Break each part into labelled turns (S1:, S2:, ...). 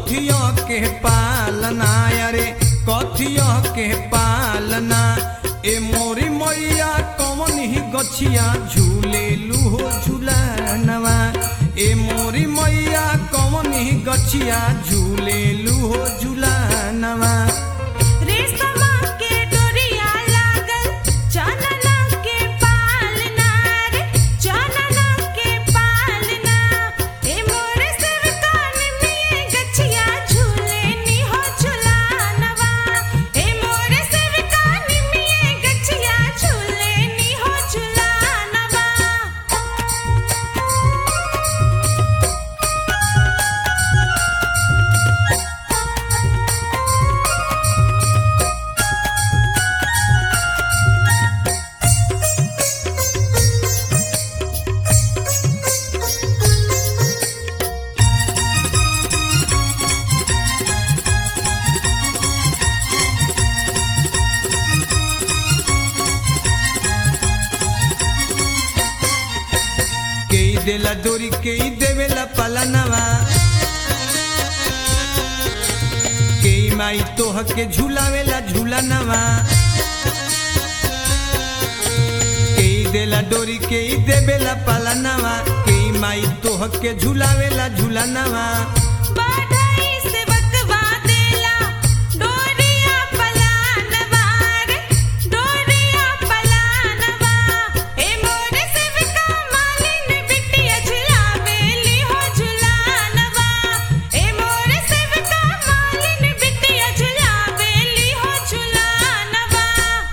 S1: कथिया के पालना अरे कथिया के पालना ए मोरी मैया कौन ही गछिया झूले लूहो झूलनवा ए मोरी मैया कौन ही गछिया झूले लूहो झूलनवा
S2: रेशमा के डोरिया लागल चनना के पालना रे चनना के पालना ए मोर सिर कान में गछिया झूले नी हो झुलानवा ए मोर सिर कान में गछिया झूले नी हो झुलानवा
S1: केई देला डोरी केई देवेला पलनवा केई माई तोह के झूलावेला झूलनवा केई देला डोरी केई देवेला पलनवा केई माई तोह के झूलावेला झूलनवा
S2: बाढ़ई से बकवा देला डोरिया पलानवा रे डोरिया पलानवा ए मोर सेवका मालिन बिटिया झुलावेली हो झुलानवा ए मोर सेवका मालिन बिटिया झुलावेली हो झुलानवा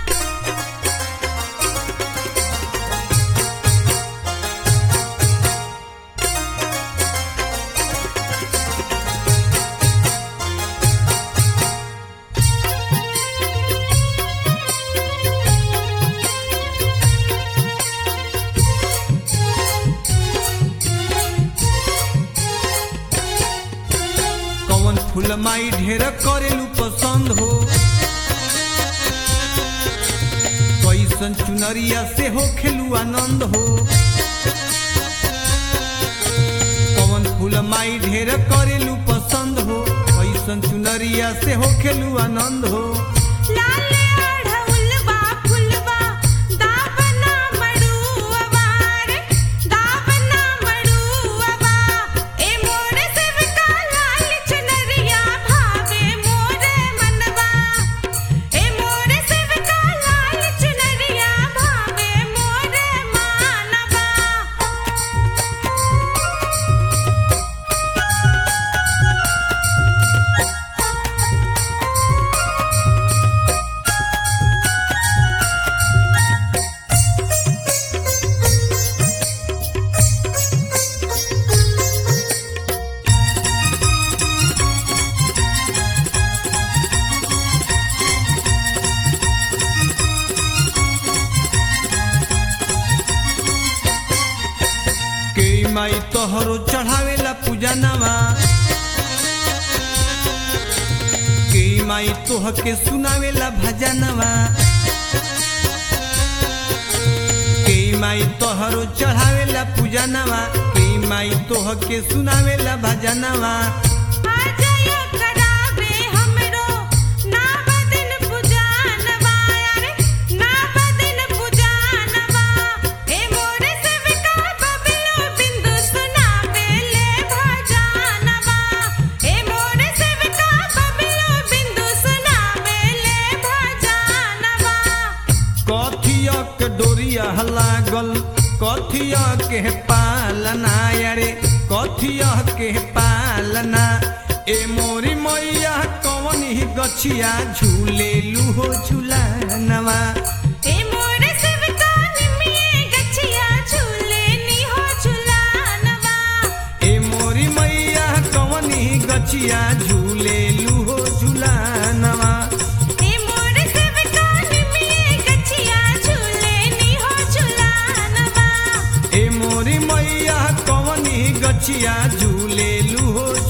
S1: कौन फूल माई ढेर करेलू पसंद हो कैसन चुनरिया से हो खेलू आनंद हो कौन फूल माई ढेर करेलू पसंद हो कैसन चुनरिया से हो खेलू आनंद हो
S2: लाल अढ़उलवा फुलवा दावना मड़ुआ रे दावना मड़ुआ ए मोर सेवका लाल चुनरिया भावे मोर मनवा ए मोर सेवका लाल चुनरिया भावे मोर मानवा
S1: के माई तोहरो चढ़ावेला पूजा नवा के माई तोह के सुनावेला भजनवा के माई तोहरो चढ़ावेला पूजा नवा के माई तोह के सुनावेला भजनवा
S2: आजया करावे हमरो ना बदन पुजानवा रे ना बदन पुजानवा ए मोर सेवका बबलो बिंदु सुनावे ले भजानवा ए मोर सेवका बबलो बिंदु सुनावे ले भजानवा
S1: कथिया के डोरिया लागल कथिया के पालना अरे कथिया के पालना ए मोरी मैया कौन ही गछिया झूले लूहो झूलनवा
S2: ए मोर सेवका निमिए गछिया झूले नी हो झुलानवा
S1: ए मोरी मैया कौन ही गछिया झूले लूहो झूलनवा
S2: ए मोर सेवका निमिए गछिया झूले नी हो झुलानवा
S1: ए मोरी मैया कौन ही गछिया झूले लूहो